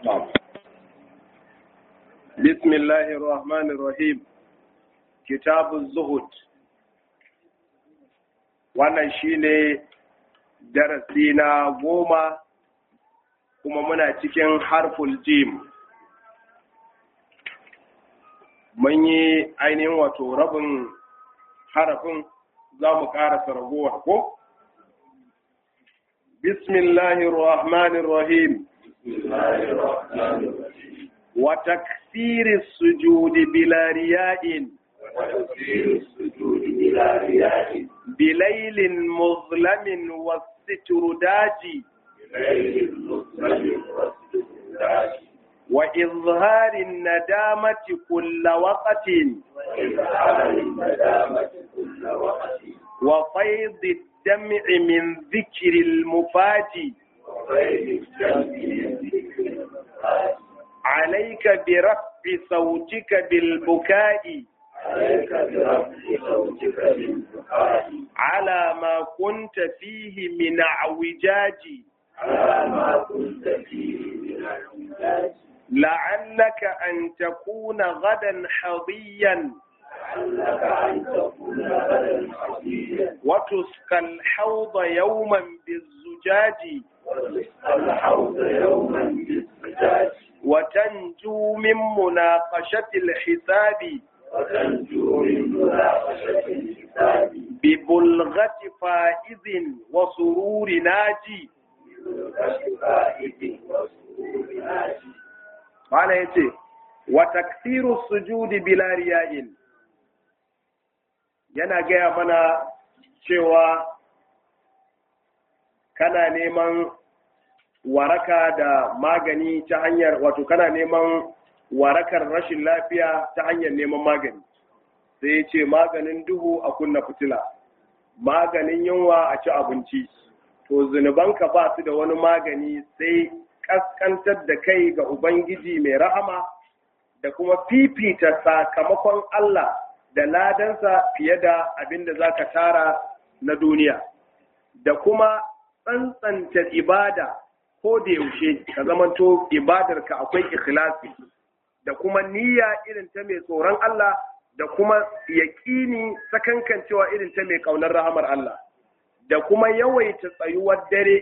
بسم الله الرحمن الرحيم كتاب الزهد wannan shine darasi na goma kuma muna cikin harful jim mun yi ainihin wato rabin harafin za mu ƙarasa ragowar ko? bismillahir rahmanir rahim wa takfiri sujudi bila riya'in bilailin muzlamin wasitru daji وإظهار الندامة كل وقت وفيض الدمع من ذكر المفاجي عليك برفع صوتك بالبكاء على ما كنت فيه من اعوجاج على ما كنت فيه من الاعوجاج لعلك أن تكون غدا حظيا لعلك أن تكون غدا حظيا وتسقى الحوض يوما بالزجاج وتسقى الحوض يوما بالزجاج وتنجو من مناقشة الحساب وتنجو من مناقشة الحساب ببلغة فائز وسرور ناجي فائد وسرور ناجي Malam ya ce, wa taksiru sujudi bila riya'in yana gaya mana cewa kana neman waraka da magani ta hanyar wato kana neman warakar rashin lafiya ta hanyar neman magani sai ya ce maganin duhu a kunna fitila maganin yunwa a ci abinci to zunubanka ba su da wani magani sai kaskantar da kai ga Ubangiji mai rahama da kuma fifita sakamakon Allah da ladansa fiye da abin da za ka tara na duniya, da kuma tsantsanta ibada ko da yaushe ka zamanto ibadarka akwai ikhlasi da kuma niyya irin ta mai tsoron Allah da kuma yaƙini sakankancewa irin ta mai ƙaunar rahamar Allah, da kuma yawaita tsayuwar dare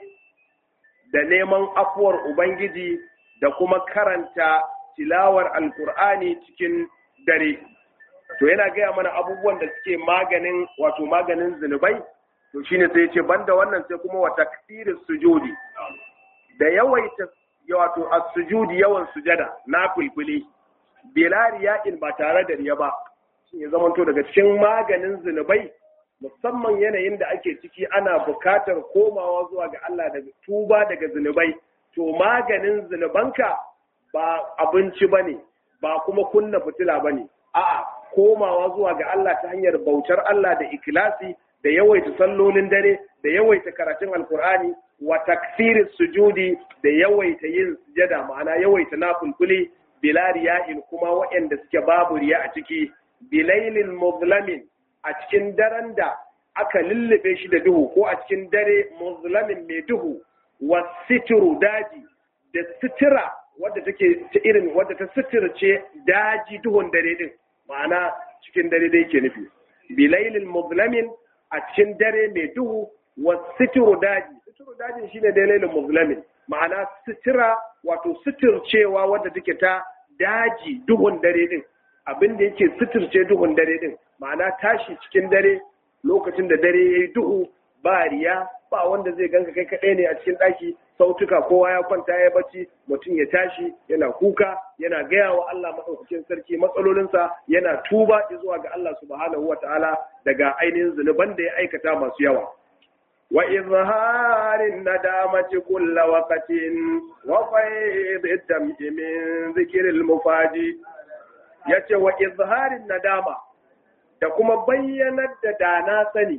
da neman afuwar Ubangiji da kuma karanta tilawar Alkur'ani cikin dare. To yana gaya mana abubuwan da suke maganin wato maganin zunubai, to shine sai ce banda wannan sai kuma wata kasirin sujudi da yawaita wato a sujudi yawan sujada na fulfuli bilari yaƙin ba tare da riya ba shi ya zamanto daga cikin maganin zunubai musamman yanayin da ake ciki ana bukatar komawa zuwa ga Allah da tuba daga zunubai to maganin zunubanka ba abinci bane ba kuma kunna fitila bane a'a komawa zuwa ga Allah ta hanyar bautar Allah da ikilasi da yawaita sallolin dare da yawaita karatun alkur'ani wa taksirin sujudi da yawaita yin sujada ma'ana yawaita nafulfuli bila riya'in kuma waɗanda suke babu riya a ciki bilailin muzlamin a cikin daren da aka lullube shi da duhu ko a cikin dare muzlamin mai duhu wa sitiru daji da sitira wadda take ta irin wadda ta sitirce daji duhun dare din ma'ana cikin dare dai ke nufi bilailin muzlamin a cikin dare mai duhu wa sitiru daji sitiru dajin shine dalailin muzlamin ma'ana sitira wato sitircewa wadda take ta daji duhun dare din abin da yake sitirce duhun dare din ma'ana tashi cikin dare lokacin da dare ya yi duhu ba riya ba wanda zai ganka kai kaɗai ne a cikin ɗaki sautuka kowa ya kwanta ya bacci mutum ya tashi yana kuka yana gaya wa Allah maɗaukakin sarki matsalolinsa yana tuba zuwa ga Allah subhanahu wa ta'ala daga ainihin zunuban da ya aikata masu yawa wa izharin nadamati kulla waqatin wa fayd dam'i min zikril mufaji yace wa izharin nadama da kuma bayyanar da dana sani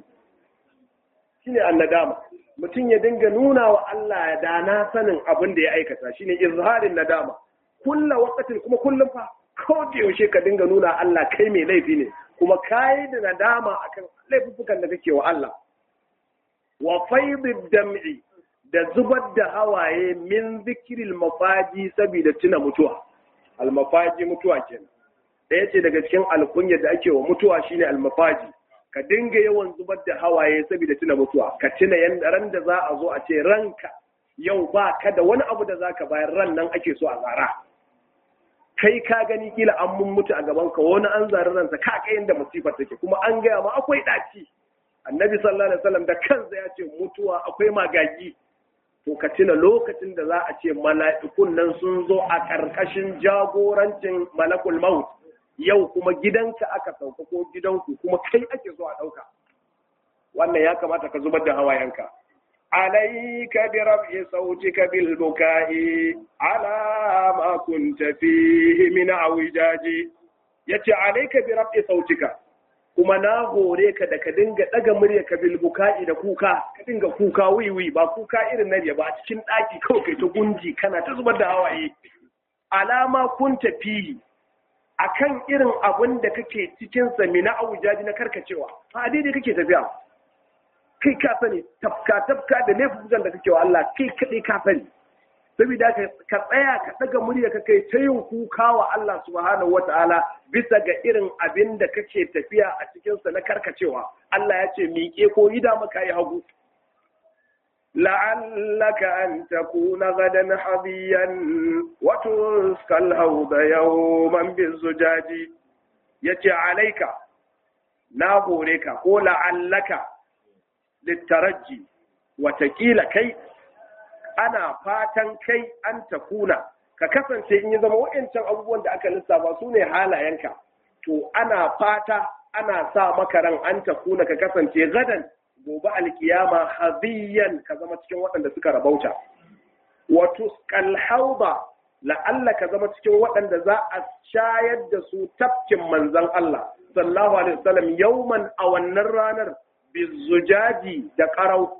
shine annadama mutum ya dinga nuna wa Allah dana sanin abin da ya aikata shine izharin nadama kulla waqatin kuma kullum fa ko da yaushe ka dinga nuna Allah kai mai laifi ne kuma kai da nadama akan laifukan da kake wa Allah wa faidid dam'i da zubar da hawaye min zikiril mafaji saboda tuna mutuwa almafaji mutuwa kenan ɗaya ce daga cikin alkunyar da ake wa mutuwa shine almafaji ka dinga yawan zubar da hawaye saboda tuna mutuwa ka tuna yanda ran da za a zo a ce ranka yau ba ka da wani abu da zaka bayar ran nan ake so a zara kai ka gani kila an mun mutu a gaban ka wani an zari ransa ka kai inda musifar take kuma an gaya ma akwai ɗaci annabi sallallahu alaihi wasallam da kansa ya ce mutuwa akwai magagi to ka tuna lokacin da za a ce mala'ikun nan sun zo a ƙarƙashin jagorancin malakul maut yau kuma gidanka aka sauka ko gidanku kuma kai ake so a ɗauka wannan ya kamata ka zubar da hawayenka alaika bi rab'i sautika bil bukai ala ma kunta fihi min awijaji yace alaika bi rab'i sautika kuma na hore ka da ka dinga daga murya ka bil bukai da kuka ka dinga kuka wiwi ba kuka irin na ba a cikin daki kawai kai ta gunji kana ta zubar da hawaye alama kunta fihi akan irin abin da kake cikin sa mina aujaji na karkacewa a daidai kake tafiya kai ka sani tafka tafka da laifukan da kake wa Allah kai kadai ka sani saboda ka tsaya ka daga murya ka kai ta yin kuka wa Allah subhanahu wataala bisa ga irin abin da kake tafiya a cikin sa na karkacewa Allah ya ce miƙe ko ida maka yi hagu لعلك أن تكون غدا حظيا وتسقى الهوض يوما بالزجاج يتي عليك نابورك قول لعلك للترجي وتكيل كي أنا فاتن كي أن تكون ككفن سيئن يزم وإنسان أبوان دا أكا لسا باسوني حالا ينكا تو أنا فاتا أنا سا مكرا أن تكون ككفن سي غدا gobe alkiyama haziyan ka zama cikin waɗanda suka rabauta wato kalhauba la'alla ka zama cikin waɗanda za a shayar da su tafkin manzan Allah sallallahu alaihi wasallam yauman a wannan ranar bizujaji da qarau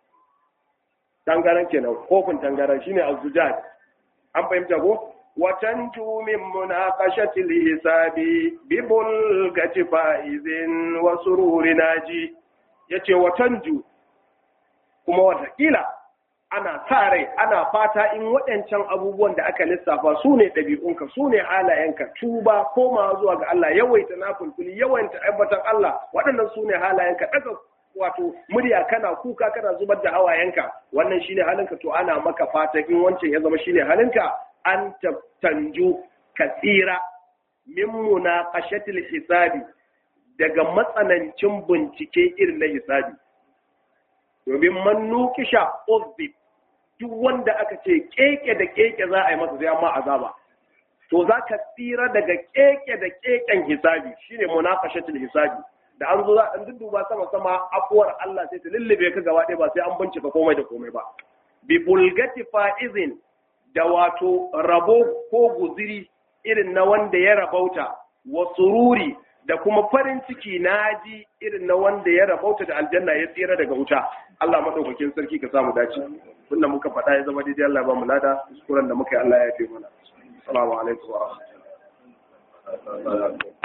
tangaran kenan kofin tangaran shine azujaj an fahimta ko وتنجو من مناقشة الحساب ببلغة فائز وسرور ناجي ya ce watanju kuma watakila ana sa rai ana fata in waɗancan abubuwan da aka lissafa su ne ɗabi'unka su ne halayenka tuba koma zuwa ga Allah yawaita na fulfuli yawaita aibatan Allah waɗannan su ne halayenka ɗaga wato murya kana kuka kana zubar da hawayenka wannan shine halinka to ana maka fata in wancan ya zama shine halinka an tanju ka tsira min munaqashatil hisabi daga matsanancin bincike irin na hisabi domin man nukisha uzbi duk wanda aka ce keke da keke za a yi masa sai amma azaba to za ka tsira daga keke da keken hisabi shine munaqashatul hisabi da an zo za a dudduba sama sama afuwar Allah sai ta lullube ka gaba ɗaya ba sai an bincika komai da komai ba bi bulgati fa'izin da wato rabo ko guziri irin na wanda ya rabauta wa sururi da kuma farin ciki na ji irin na wanda ya rabauta da aljanna ya tsira daga wuta Allah madaukakin sarki ka samu dace tunda muka faɗa ya zama daidai Allah ba mu lada kuskuren da muka yi Allah ya fi mana assalamu alaikum wa rahmatullahi